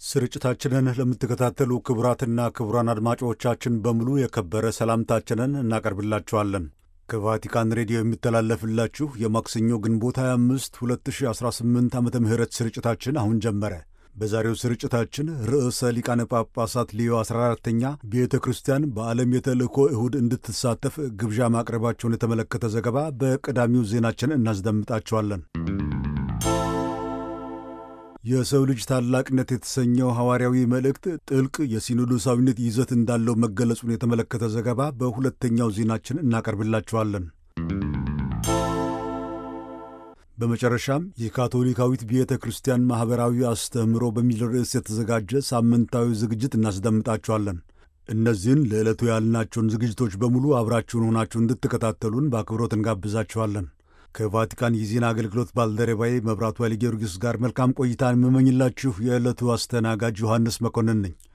ስርጭታችንን ለምትከታተሉ ክቡራትና ክቡራን አድማጮቻችን በሙሉ የከበረ ሰላምታችንን እናቀርብላችኋለን። ከቫቲካን ሬዲዮ የሚተላለፍላችሁ የማክሰኞ ግንቦት 25 2018 ዓ ም ስርጭታችን አሁን ጀመረ። በዛሬው ስርጭታችን ርዕሰ ሊቃነ ጳጳሳት ሊዮ 14ተኛ ቤተ ክርስቲያን በዓለም የተልእኮ እሁድ እንድትሳተፍ ግብዣ ማቅረባቸውን የተመለከተ ዘገባ በቀዳሚው ዜናችን እናስደምጣቸዋለን። የሰው ልጅ ታላቅነት የተሰኘው ሐዋርያዊ መልእክት ጥልቅ የሲኖዶሳዊነት ይዘት እንዳለው መገለጹን የተመለከተ ዘገባ በሁለተኛው ዜናችን እናቀርብላችኋለን። በመጨረሻም የካቶሊካዊት ቤተ ክርስቲያን ማኅበራዊ አስተምህሮ በሚል ርዕስ የተዘጋጀ ሳምንታዊ ዝግጅት እናስደምጣችኋለን። እነዚህን ለዕለቱ ያልናቸውን ዝግጅቶች በሙሉ አብራችሁን ሆናችሁ እንድትከታተሉን በአክብሮት እንጋብዛችኋለን። ከቫቲካን የዜና አገልግሎት ባልደረባዬ መብራቱ ኃይለ ጊዮርጊስ ጋር መልካም ቆይታን የምመኝላችሁ የዕለቱ አስተናጋጅ ዮሐንስ መኮንን ነኝ።